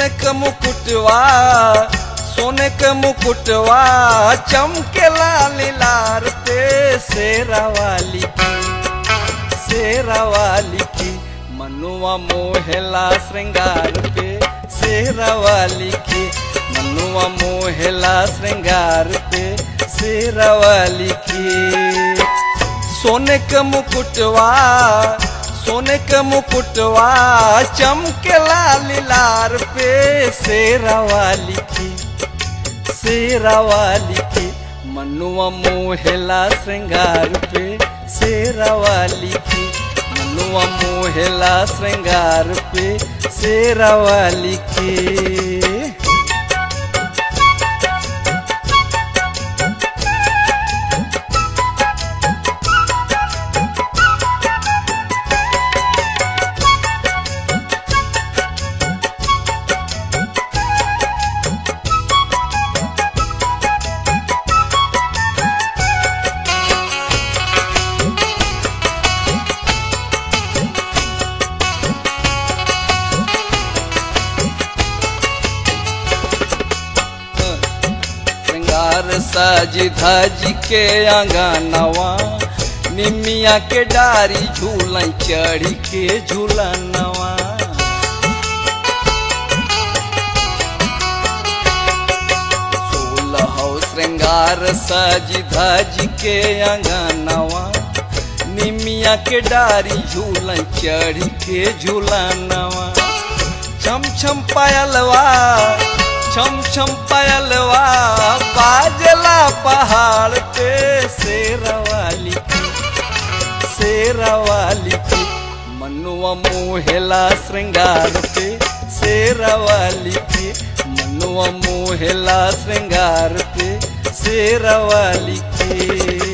सोने के मुकुटवा सोने के मुकुटवा चमकेला लीलार पे शेरा वाली की शेरा वाली की मनुआ मोहेला श्रृंगार पे शेरा वाली की मनुआ मोहेला श्रृंगार पे शेरा वाली की सोने के मुकुटवा सोने के मुकुटवा चमकेला लीलार पे शेरा वाली की शेरा वाली की मनुआ मोहेला श्रृंगार पे शेरा वाली की मनुआ मोहेला श्रृंगार पे शेरा वाली की श्रृंगार साज धज के आंगनवा निमिया के डारी झूल चढ़ी के झूलनवा सोलह श्रृंगार सज धज के आंगनवा निमिया के डारी झूल चढ़ी के झूलनवा छम छम पायलवा छम छम पायलवा बाजला पहाड़ पे शेरवाली की शेरवाली की मनुआ मोहेला श्रृंगार पे शेरवाली की मनुआ मोहेला श्रृंगार पे शेरवाली की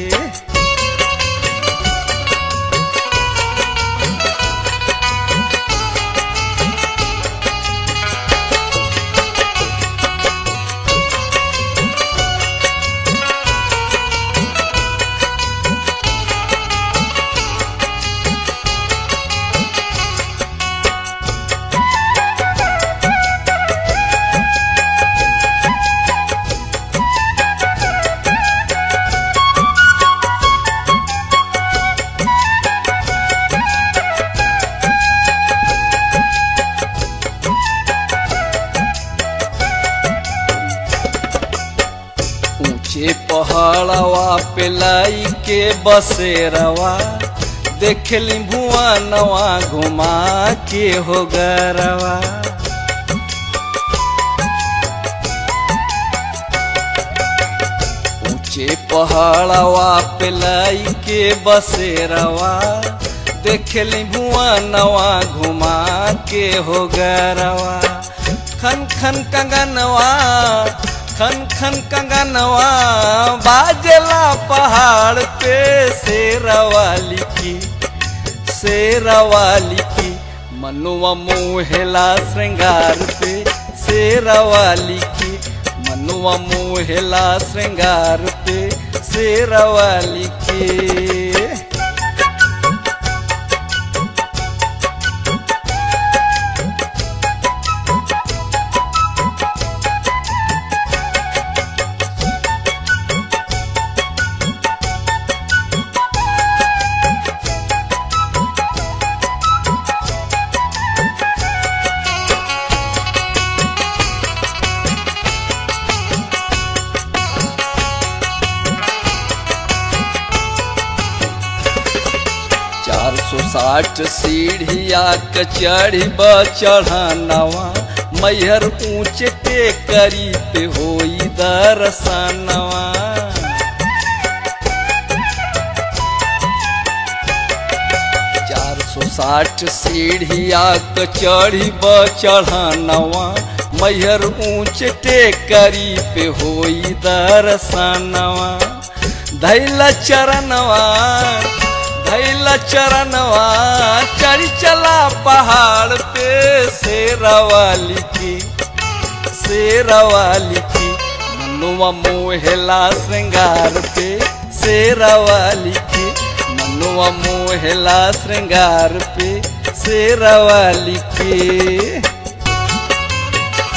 ऊंचे पहाड़वा पे लाई के बसेरवा देखली भुवनवा घुमा के हो गरवा ऊंचे पहाड़वा पे लाई के बसेरवा देखली भुवनवा घुमा के हो गरवा खन खन कंगनवा खन खन कंगनवा बाजला पहाड़ पे शेरवाली की शेरवाली की मनुआ मोहेला श्रृंगार पे शेरवाली की मनुआ मोहेला श्रृंगार पे शेरवाली की चार सौ साठ सीढ़िया के चढ़ी चढ़ानवा मैहर ऊंचे पे करी पे होई दरसनवा चार सौ साठ सीढ़िया के चढ़ी चढ़ानवा मैहर ऊंचे पे करी पे होई दरसनवा धैला चरणवा धैला चरणवा चढ़ी चला पहाड़ पे शेरवाली की शेरवाली की मनुआ मोहेला श्रृंगार पे शेरवाली की मनुआ मोहेला श्रृंगार पे शेरवाली की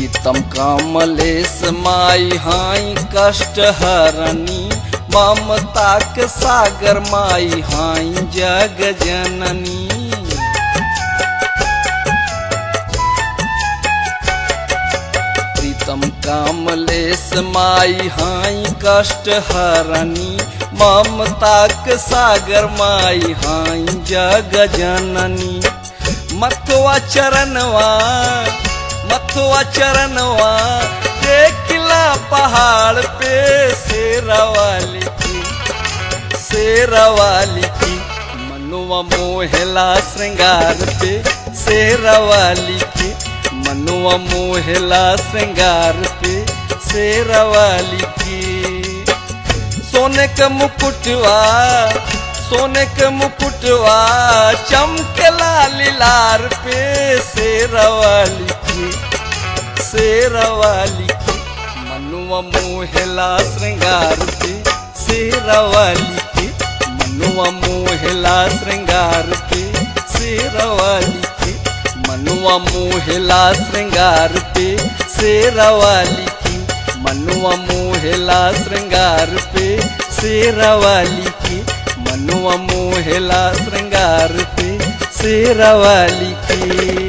प्रीतम कमलेश माई हाई कष्ट हरनी ममता के सागर माई हाई जग जननी प्रीतम कमलेश माई हाई कष्ट हरनी ममता के सागर माई हाई जग जननी मथुआ चरणवा मथुआ चरणवा देखला पहाड़ पे शेरवाली की शेरवाली की मनुआ मोहला श्रृंगार पे शेरवाली की मनुआ मोहला श्रृंगार पे शेरवाली की सोने का मुकुटवा सोने के मुकुटवा चमकला लार पे शेरवाली की शेरवाली की मनुआ मोहला श्रृंगार पे शेरवाली की मनुआ मोहला श्रृंगार पे शेरवाली की मनुआ मोहला श्रृंगार पे शेरवाली की मनुआ मोहला श्रृंगार पे शेरवाली की मनुआ मोहला श्रृंगार पे शेरवाली की